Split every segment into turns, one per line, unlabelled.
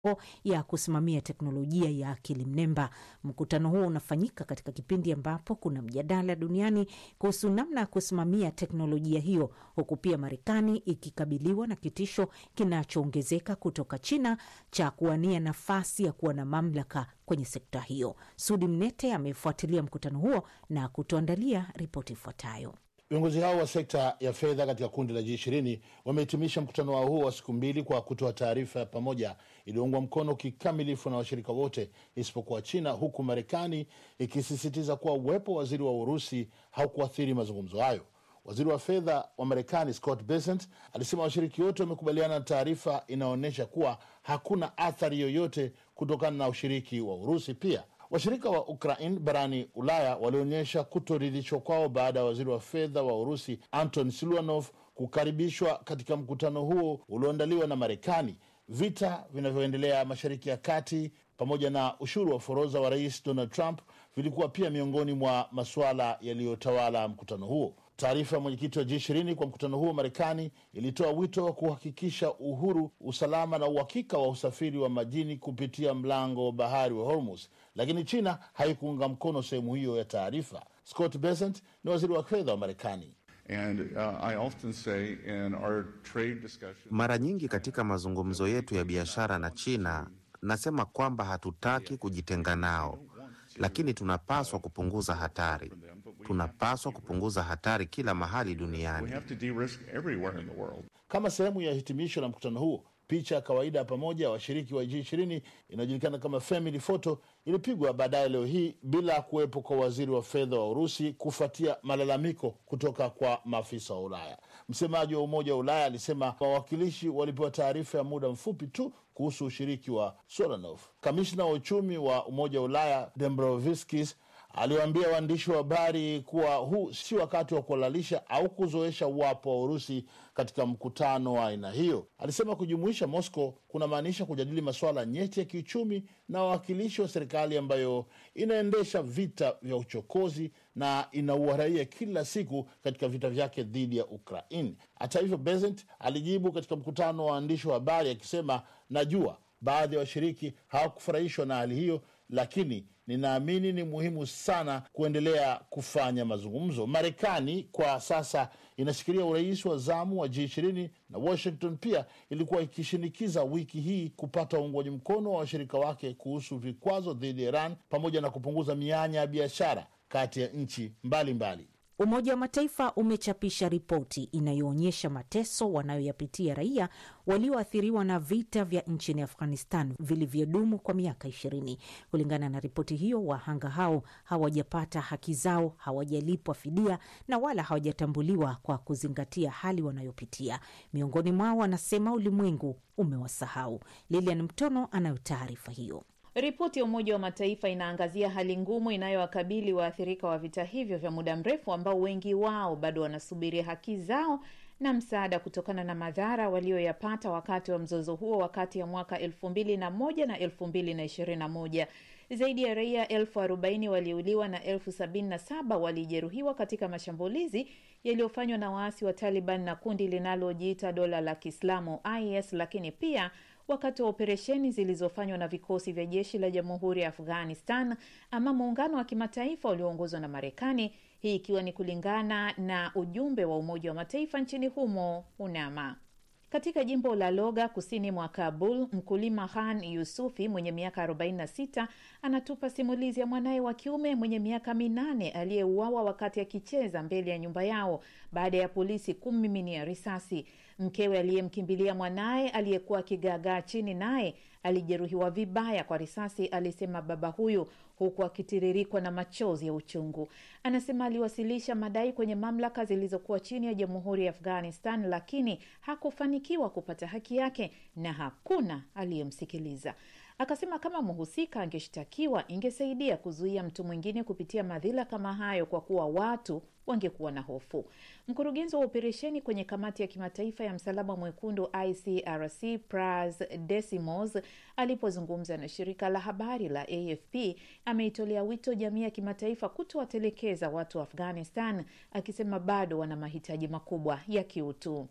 ya kusimamia teknolojia ya akili mnemba. Mkutano huo unafanyika katika kipindi ambapo kuna mjadala duniani kuhusu namna ya kusimamia teknolojia hiyo, huku pia Marekani ikikabiliwa na kitisho kinachoongezeka kutoka China cha kuwania nafasi ya kuwa na mamlaka kwenye sekta hiyo. Sudi Mnete amefuatilia mkutano huo na kutuandalia ripoti ifuatayo.
Viongozi hao wa sekta ya fedha katika kundi la G20 wamehitimisha mkutano wao huo wa siku mbili kwa kutoa taarifa ya pamoja iliyoungwa mkono kikamilifu na washirika wote isipokuwa China, huku Marekani ikisisitiza kuwa uwepo wa waziri wa Urusi haukuathiri mazungumzo hayo. Waziri wa fedha wa Marekani Scott Bessent alisema washiriki wote wamekubaliana na taarifa inaonyesha kuwa hakuna athari yoyote kutokana na ushiriki wa Urusi. Pia washirika wa Ukraine barani Ulaya walionyesha kutoridhishwa kwao baada ya waziri wa fedha wa Urusi Anton Siluanov kukaribishwa katika mkutano huo ulioandaliwa na Marekani. Vita vinavyoendelea Mashariki ya Kati pamoja na ushuru wa forodha wa rais Donald Trump vilikuwa pia miongoni mwa masuala yaliyotawala mkutano huo. Taarifa ya mwenyekiti wa G20 kwa mkutano huo Marekani ilitoa wito wa kuhakikisha uhuru, usalama na uhakika wa usafiri wa majini kupitia mlango wa bahari wa Hormuz, lakini China haikuunga mkono sehemu hiyo ya taarifa. Scott Bessent ni waziri wa fedha wa Marekani.
And, uh, I often say in our trade discussion...
Mara nyingi katika mazungumzo yetu ya biashara na China nasema kwamba hatutaki kujitenga nao, lakini tunapaswa kupunguza hatari. Tunapaswa kupunguza hatari kila mahali duniani.
We have to de-risk everywhere in the world.
Kama sehemu ya hitimisho la mkutano huo, picha ya kawaida ya pamoja ya washiriki wa G20 inayojulikana kama family photo ilipigwa baadaye leo hii bila kuwepo kwa waziri wa fedha wa Urusi kufuatia malalamiko kutoka kwa maafisa wa Ulaya. Msemaji wa Umoja wa Ulaya alisema wawakilishi walipewa taarifa ya muda mfupi tu kuhusu ushiriki wa Solanov. Kamishna wa uchumi wa Umoja wa Ulaya Dombrovskis aliwaambia waandishi wa habari kuwa huu si wakati wa kuhalalisha au kuzoesha uwapo wa Urusi katika mkutano wa aina hiyo. Alisema kujumuisha Moscow kunamaanisha kujadili masuala nyeti ya kiuchumi na wawakilishi wa serikali ambayo inaendesha vita vya uchokozi na inaua raia kila siku katika vita vyake dhidi ya Ukraine. Hata hivyo, Bessent alijibu katika mkutano wa waandishi wa habari akisema, najua baadhi ya washiriki hawakufurahishwa na hali hiyo, lakini ninaamini ni muhimu sana kuendelea kufanya mazungumzo. Marekani kwa sasa inashikilia urais wa zamu wa G20 na Washington pia ilikuwa ikishinikiza wiki hii kupata uungwaji mkono wa washirika wake kuhusu vikwazo dhidi ya Iran pamoja na kupunguza mianya ya biashara kati ya nchi mbalimbali mbali.
Umoja wa Mataifa umechapisha ripoti inayoonyesha mateso wanayoyapitia raia walioathiriwa na vita vya nchini Afghanistan vilivyodumu kwa miaka ishirini. Kulingana na ripoti hiyo, wahanga hao hawajapata haki zao, hawajalipwa fidia na wala hawajatambuliwa kwa kuzingatia hali wanayopitia. Miongoni mwao wanasema ulimwengu umewasahau. Lilian Mtono anayo taarifa hiyo.
Ripoti ya Umoja wa Mataifa inaangazia hali ngumu inayowakabili waathirika wa vita hivyo vya muda mrefu ambao wengi wao bado wanasubiri haki zao na msaada kutokana na madhara walioyapata wakati wa mzozo huo wakati ya mwaka elfu mbili na moja na elfu mbili na ishirini na moja. Zaidi ya raia elfu arobaini waliuliwa na elfu sabini na saba walijeruhiwa katika mashambulizi yaliyofanywa na waasi wa Taliban na kundi linalojiita dola la Kiislamu IS, lakini pia wakati wa operesheni zilizofanywa na vikosi vya jeshi la jamhuri ya Afghanistan ama muungano wa kimataifa ulioongozwa na Marekani, hii ikiwa ni kulingana na ujumbe wa Umoja wa Mataifa nchini humo UNAMA. Katika jimbo la Loga kusini mwa Kabul, mkulima Han Yusufi mwenye miaka 46 anatupa simulizi ya mwanaye wa kiume mwenye miaka minane aliyeuawa wakati akicheza mbele ya nyumba yao baada ya polisi kummiminia risasi. Mkewe aliyemkimbilia mwanaye aliyekuwa akigaagaa chini naye alijeruhiwa vibaya kwa risasi, alisema baba huyu, huku akitiririkwa na machozi ya uchungu. Anasema aliwasilisha madai kwenye mamlaka zilizokuwa chini ya jamhuri ya Afghanistan, lakini hakufanikiwa kupata haki yake na hakuna aliyemsikiliza. Akasema kama mhusika angeshtakiwa ingesaidia kuzuia mtu mwingine kupitia madhila kama hayo, kwa kuwa watu wangekuwa na hofu. Mkurugenzi wa operesheni kwenye kamati ya kimataifa ya msalaba mwekundu ICRC Pras Desimos alipozungumza na shirika la habari la AFP ameitolea wito jamii ya kimataifa kutowatelekeza watu wa Afghanistan, akisema bado wana mahitaji makubwa ya kiutu.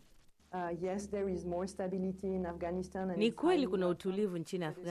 Uh, yes, there is more stability in Afghanistan and
Ni
it's
kweli
highly
kuna
welcome.
utulivu nchini
But it's